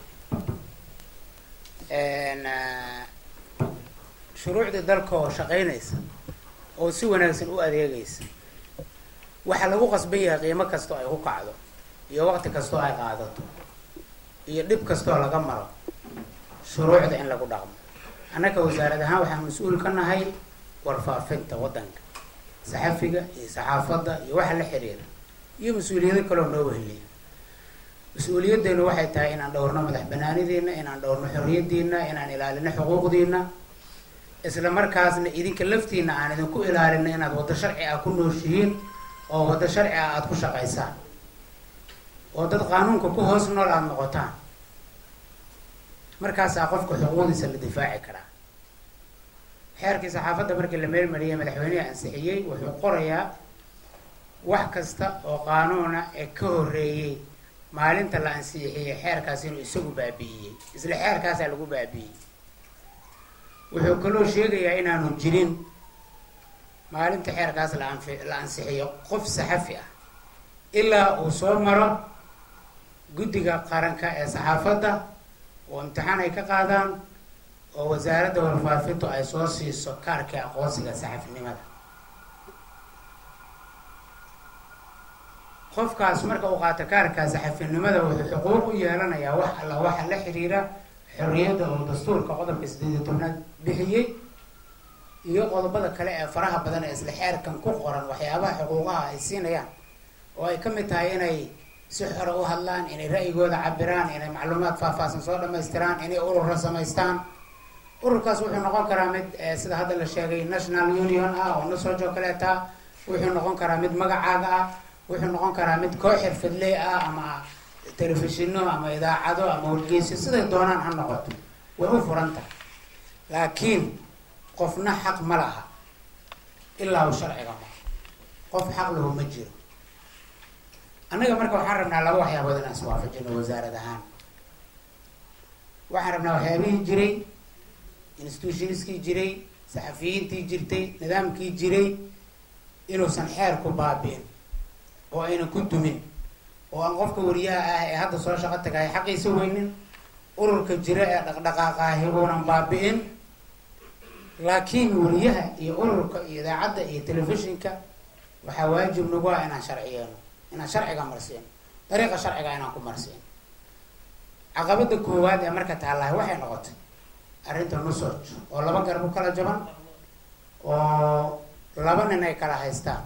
shuruucdii dalka oo shaqeynaysa oo si wanaagsan u adeegaysa waxaa lagu qasban yahay qiimo kastoo ay ku kacdo iyo waqti kastoo ay qaadato iyo dhib kastoo laga maro shuruucda in lagu dhaqmo annaka wasaarad ahaan waxaan mas-uul ka nahay warfaafinta waddanka saxafiga iyo saxaafadda iyo waxa la xiriira iyo mas-uuliyado kaloo noo weheliya mas-uuliyaddeenu waxay tahay inaan dhowrno madax banaanidiina inaan dhowrno xorriyaddiina inaan ilaalino xuquuqdiina isla markaasna idinka laftiina aan idinku ilaalino inaad waddo sharci ah ku nooshihiin oo waddo sharci ah aada ku shaqaysaan oo dad qaanuunka ku hoos nool aada noqotaan markaasaa qofka xuquuqdiisa la difaaci karaa xeerkii saxaafadda markii la meelmariyay madaxweyneha ansixiyey wuxuu qorayaa wax kasta oo qaanuuna ee ka horreeyey maalinta la ansixiyey xeerkaas inuu isagu baabi'iyey isla xeerkaasaa lagu baabi'iyey wuxuu kaloo sheegayaa inaanu jirin maalinta xeerkaas la anfi la ansixiyo qof saxafi ah ilaa uu soo maro guddiga qaranka ee saxaafadda oo imtixaan ay ka qaadaan oo wasaaradda warfaafintu ay soo siiso kaarkii aqoonsiga saxafinimada qofkaas marka uu qaato kaarka saxafinimada wuxuu xuquuq u yeelanayaa wax alla waxa la xiriira xorriyadda oo dastuurka qodobka sideed iyo tobnaad bixiyey iyo qodobada kale ee faraha badan ee isla xeerkan ku qoran waxyaabaha xuquuqaha ay siinayaan oo ay ka mid tahay inay si xore u hadlaan inay ra'yigooda cabiraan inay macluumaad faahfaahsan soo dhamaystiraan inay urura samaystaan ururkaas wuxuu noqon karaa mid sida hadda la sheegay national union ah oo nasoojo kaleeta wuxuu noqon karaa mid magacaaga ah wuxuu noqon karaa mid koox xirfadley ah ama telefishino ama idaacado ama wargeysyo siday doonaan ha noqoto way u furan tahay laakiin qofna xaq ma laha ilaa uu sharciga maro qof xaq lahu ma jiro annaga marka waxaan rabnaa laba waxyaabood inaan iswaafajino wasaarad ahaan waxaan rabnaa waxyaabihii jiray institutionskii jiray saxafiyiintii jirtay nidaamkii jiray inuusan xeer ku baabi'in oo aynan ku dumin oo aan qofka wariyaha ah ee hadda soo shaqo tagahay xaqiisa weynin ururka jira ee dhaqdhaqaaqaahi uunan baabi'in laakiin wariyaha iyo ururka iyo idaacadda iyo telefishinka waxaa waajib nagu ah inaan sharciyeeno inaan sharciga marsiino dariiqa sharciga inaan ku marsiino caqabada koowaad ee marka taallahay waxay noqotay arrinta nusoj oo laba garab u kala jaban oo laba nin ay kala haystaan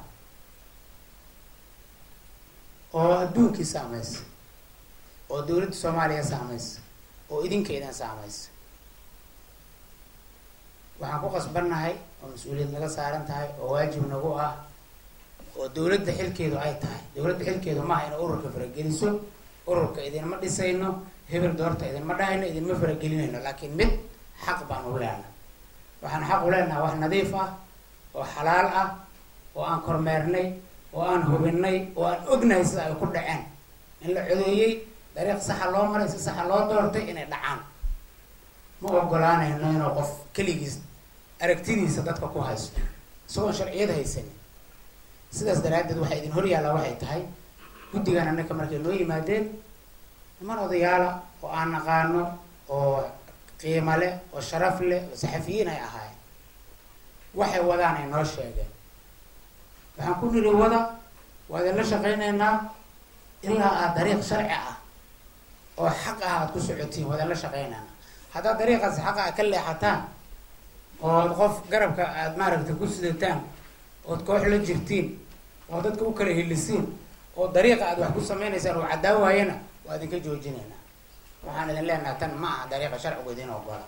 oo adduunkii saamaysa oo dowladda soomaaliya saamaysa oo idinka idin saamaysa waxaan ku qasbannahay oo mas-uuliyad naga saaran tahay oo waajib nagu ah oo dowladda xilkeedu ay tahay dowladda xilkeedu maaha inay ururka farageliso ururka idinma dhisayno hebel doorta idinma dhahayno idinma faragelinayno laakiin mid xaq baan u leenahay waxaan xaq u leenahay wax nadiif ah oo xalaal ah oo aan kormeernay oo aan hubinay oo aan ognahay sida ay ku dhaceen in la codeeyey dariiq saxa loo maray si saxa loo doortay inay dhacaan ma ogolaanayno inuu qof keligiis aragtidiisa dadka ku haysto isagoon sharciyad haysanin sidaas daraaddeed waxaa idin hor yaallaa waxay tahay guddigan annaka markay noo yimaadeen niman odayaala oo aan naqaano oo qiimo leh oo sharaf leh oo saxafiyiin ay ahaayeen waxay wadaan ay noo sheegeen waxaan ku niri wada waa idinla shaqaynaynaa ilaa aad dariiq sharci ah oo xaq ah aad ku socotiin waa idinla shaqaynaynaa haddaad dariiqaas xaqa a ka leexataan ood qof garabka aad maaragtay ku sidataan ood koox la jirtiin oo dadka u kala helisiin oo dariiqa aad wax ku sameynaysaan oo caddaan waayana waa idinka joojinaynaa waxaan idin leenaha tan ma aha dariiqa sharcigu idin ogola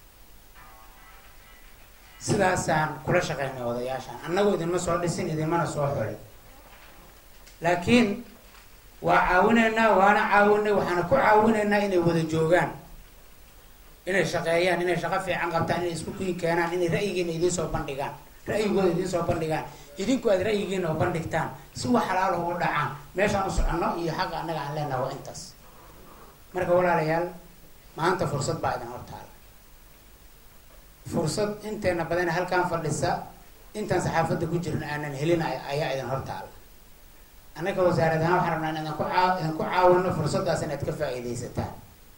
sidaasaan kula shaqaynay odayaashaan annagu idinma soo dhisin idinmana soo xulin laakiin waa caawinaynaa waana caawinay waxaana ku caawinaynaa inay wada joogaan inay shaqeeyaan inay shaqo fiican qabtaan inay isku kiin keenaan inay ra'yigiina idiin soo bandhigaan ra'yigooda idiin soo bandhigaan idinku aad ra'yigiina u bandhigtaan si wax xalaalo ugu dhacaan meeshaan u soconno iyo xaqa annaga aan leenaha waa intaas marka walaalayaal maanta fursad baa idin hortaala fursad inteena badan halkaan fadhisa intaan saxaafadda ku jirin aanan helin ayaa idin hortaala annaga wasaarad ahaan waxaan rabnaa in idinku caa idinku caawino fursaddaas inaad ka faa'iidaysataan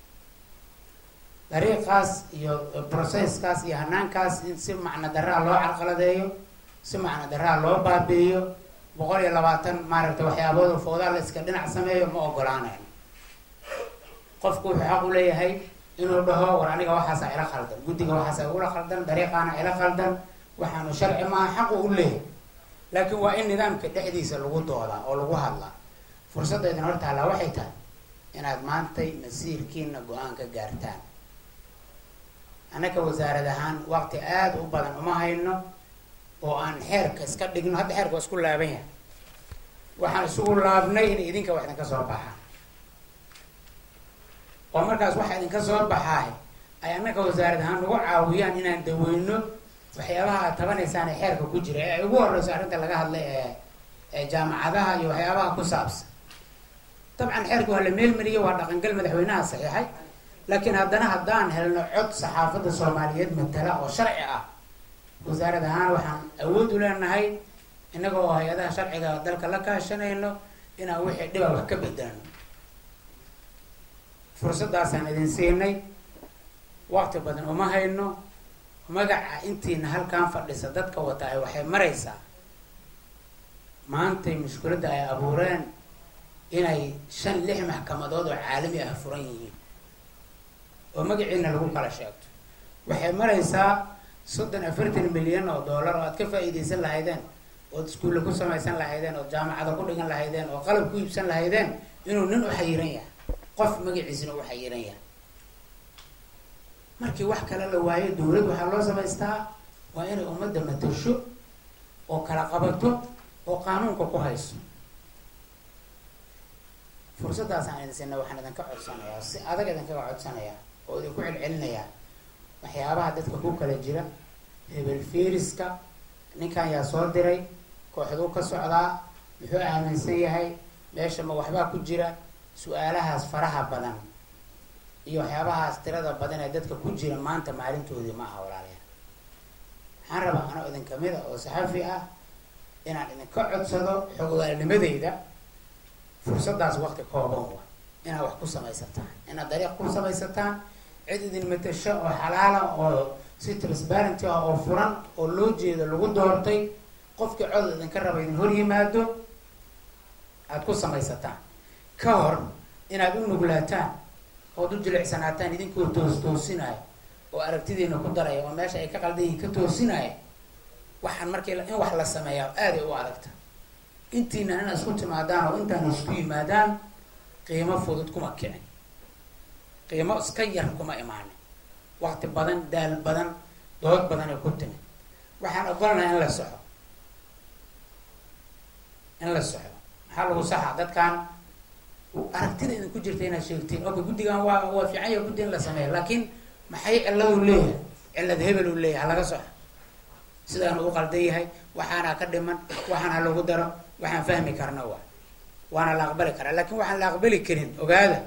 dariiqaas iyo processkaas iyo hanaankaas in si macno daraa loo carqaladeeyo si macno daraa loo baabi'iyo boqol iyo labaatan maaragtay waxyaabooda foodaa la iska dhinac sameeyo ma ogolaanayno qofku wuxuu xaq u leeyahay inuu dhaho war aniga waxaasa ila khaldan guddiga waxaasa igula khaldan dariiqaana ila khaldan waxaanu sharci maaha xaqu u leeyahay laakiin waa in nidaamka dhexdiisa lagu doodaa oo lagu hadlaa fursadda idin hortaallaa waxay tahay inaad maantay masiirkiina go-aan ka gaartaan annaka wasaarad ahaan waqti aada u badan uma hayno oo aan xeerka iska dhigno hadda xeerka waa isku laaban yahay waxaan isugu laabnay in idinka wax idinka soo baxaan oo markaas waxa idinka soo baxaay ay annaka wasaarad ahaan nagu caawiyaan inaan daweyno waxyaabaha aad tabanaysaan ee xeerka ku jira ee ay ugu horeyso arrinta laga hadlay ee ee jaamacadaha iyo waxyaabaha ku saabsan dabcan xeerka waa la meelmariyey waa dhaqangal madaxweynaha saxiixay laakiin haddana haddaan helno cod saxaafadda soomaaliyeed matala oo sharci ah wasaarad ahaan waxaan awood u leenahay innaga oo hay-adaha sharciga dalka la kaashanayno inaan wixii dhiba wax ka bedelno fursaddaasaan idin siinay waqti badan uma hayno magaca intiina halkaan fadhisa dadka wataay waxay maraysaa maantay mushkiladda ay abuureen inay shan lix maxkamadood oo caalami ah furan yihiin oo magaciina lagu kala sheegto waxay maraysaa soddon afartan milyan oo dollar oo aad ka faa'iidaysan lahaydeen ood iskuulle ku samaysan lahaydeen ood jaamacada ku dhigan lahaydeen oo qalab ku iibsan lahaydeen inuu nin u xayiran yahay qof magaciisina u xayiran yahay markii wax kale la waayo dowlad waxaa loo samaystaa waa inay ummadda matasho oo kala qabato oo qaanuunka ku hayso fursaddaasaan idin sinna waxaan idinka codsanayaa si adag idinkaga codsanayaa oo idinku celcelinayaa waxyaabaha dadka ku kala jira hebel fiiriska ninkan yaa soo diray kooxduu ka socdaa muxuu aaminsan yahay meesha ma waxbaa ku jira su-aalahaas faraha badan iyo waxyaabahaas tirada badan ee dadka ku jira maanta maalintoodii ma aha walaalayaal waxaan rabaa anoo idin kamid a oo saxafi ah inaan idinka codsado xogogaalnimadeyda fursaddaas waqti kooban wa inaad wax ku samaysataan inaad dariiq ku samaysataan cid idin matasho oo xalaala oo si transparenty ah oo furan oo loo jeedo lagu doortay qofkii cod idinka raba idin hor yimaado aada ku samaysataan ka hor inaad u nuglaataan ood u jilicsanaataan idinkoo toos toosinaayo oo aragtidiina ku daraya oo meesha ay ka qaldan yihiin ka toosinaayo waxaan markii in wax la sameeyaa aaday u adagta intiina inaad isku timaadaan oo intaan isku yimaadaan qiimo fudud kuma kicin qiimo iska yar kuma imaanin waqti badan daal badan dood badan ay ku timi waxaan ogolnahay in la soxo in la soxo maxaa lagu saxa dadkan aragtida idinku jirta inaad sheegtiin oka guddigan waa waa fiican yaha guddi in la sameeya laakiin maxay ciladu leeyahay cilad hebel uu leeyahay halaga soxo sidaanu u qaldan yahay waxaana ka dhiman waxaan ha lagu daro waxaan fahmi karna waa waana la aqbali karaa laakiin waxaan la aqbali karin ogaada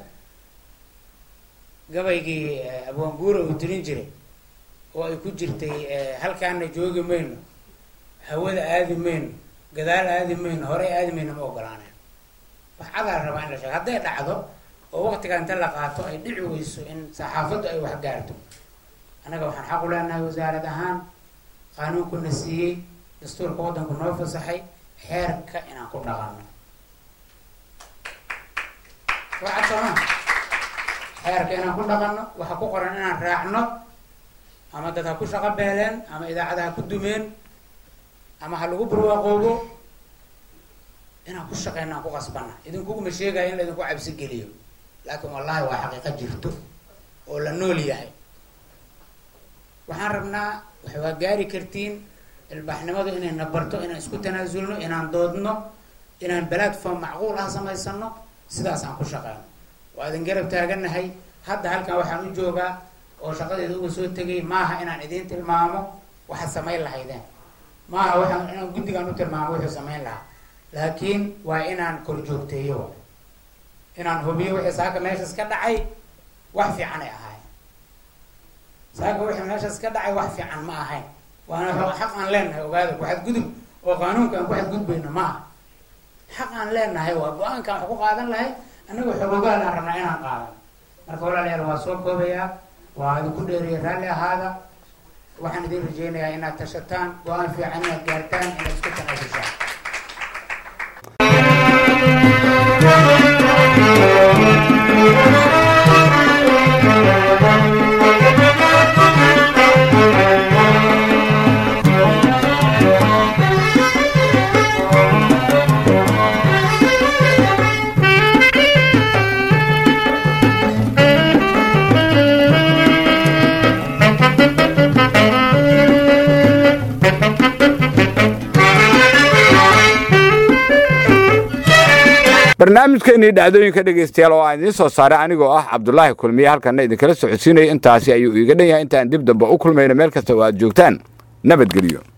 gabaygii abwaanguura uu tirin jiray oo ay ku jirtay halkaana joogi mayno hawada aadi mayno gadaal aadi mayno horey aadi mayno ma ogolaaneen wax cadaa rabaa in la sheego hadday dhacdo oo waqtiga inta la qaato ay dhici weyso in saxaafaddu ay wax gaarto annaga waxaan xaq u leenahay wasaarad ahaan qaanuunkuna siiyey dastuurka waddanku noo fasaxay xeerka inaan ku dhaqanno waxaa sooma xeerka inaan ku dhaqanno waxa ku qoran inaan raacno ama dad ha ku shaqo beeleen ama idaacada ha ku dumeen ama ha lagu barwaaqoobo inaan ku shaqeyno aan ku qasbana idinkuguma sheegaya in laydinku cabsi geliyo laakiin wallahi waa xaqiiqo jirto oo la nool yahay waxaan rabnaa wax waa gaari kartiin ilbaaxnimadu inayna barto inaan isku tanaasulno inaan doodno inaan platform macquul ah samaysano sidaas aan ku shaqeyno waa idin garab taaganahay hadda halkan waxaan u joogaa oo shaqadeeda uga soo tegay maaha inaan idiin tilmaamo waxaad samayn lahaydeen maaha waxaan inaan guddigaan u tilmaamo wuxuu samayn lahaa laakiin waa inaan kor joogteeyo wa inaan hubiyo wixii saaka meeshas ka dhacay wax fiican ay ahaayeen saaka wixii meeshas ka dhacay wax fiican ma ahayn waana xaq aan leenahay ogaada ku xadgudub oo qaanuunka aan ku xadgudbayno ma aha xaq aan leenahay waa go-aankaan wax ku qaadan lahay annaga xoogogaal aan rabnaa inaan qaadan marka walaalayaal waa soo koobayaa waa idinku dheeriya raalli ahaada waxaan idin rajeynayaa inaad tashataan go-aan fiican inaad gaartaan inaad isku tanaasushaan barnaamijkeenii dhacdooyinka dhegaystayaal oo aan idiin soo saaray anigoo ah cabdulaahi kulmiye halkana idinkala socodsiinaya intaasi ayuu iiga dhan yahay intaan dib dambe u kulmayno meel kasta oo aad joogtaan nabadgelyo